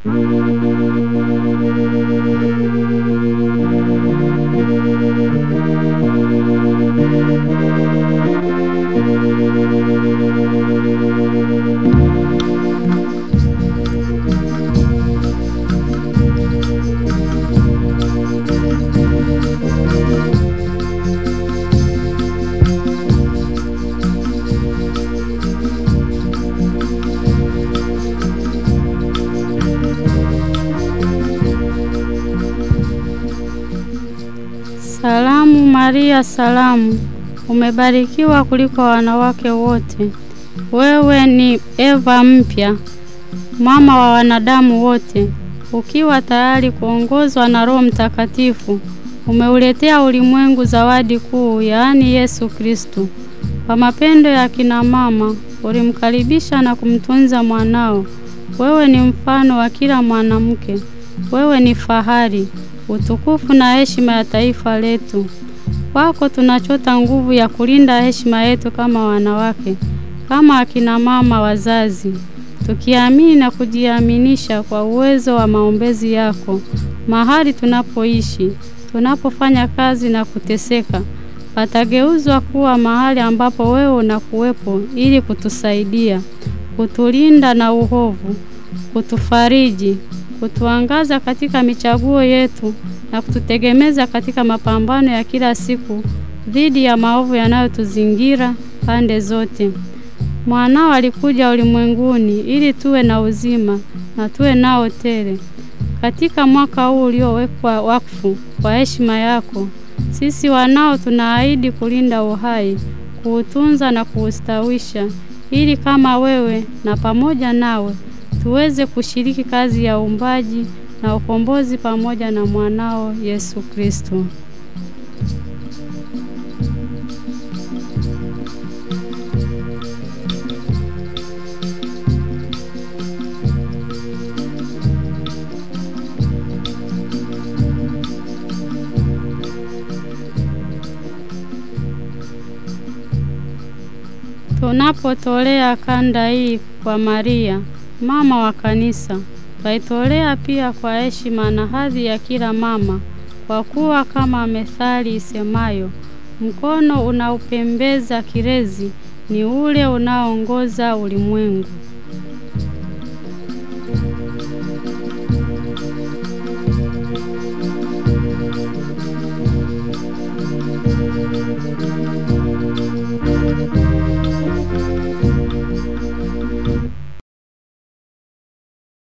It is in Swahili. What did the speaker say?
Salamu Maria, salamu, umebarikiwa kuliko wanawake wote. Wewe ni Eva mpya, mama wa wanadamu wote, ukiwa tayari kuongozwa na Roho Mtakatifu. Umeuletea ulimwengu zawadi kuu, yaani Yesu Kristo. Kwa mapendo ya kina mama, ulimkaribisha na kumtunza mwanao. Wewe ni mfano wa kila mwanamke. Wewe ni fahari, utukufu na heshima ya taifa letu. Kwako tunachota nguvu ya kulinda heshima yetu kama wanawake, kama akina mama wazazi, tukiamini na kujiaminisha kwa uwezo wa maombezi yako. Mahali tunapoishi, tunapofanya kazi na kuteseka, patageuzwa kuwa mahali ambapo wewe unakuwepo ili kutusaidia, kutulinda na uhovu, kutufariji, kutuangaza katika michaguo yetu na kututegemeza katika mapambano ya kila siku dhidi ya maovu yanayotuzingira pande zote. Mwanao alikuja ulimwenguni ili tuwe na uzima na tuwe nao tele. Katika mwaka huu uliowekwa wakfu kwa heshima yako, sisi wanao tunaahidi kulinda uhai, kuutunza na kuustawisha, ili kama wewe na pamoja nawe tuweze kushiriki kazi ya uumbaji na ukombozi pamoja na mwanao Yesu Kristo. Tunapotolea kanda hii kwa Maria, mama wa kanisa, twaitolea pia kwa heshima na hadhi ya kila mama, kwa kuwa kama methali isemayo, mkono unaupembeza kirezi ni ule unaoongoza ulimwengu.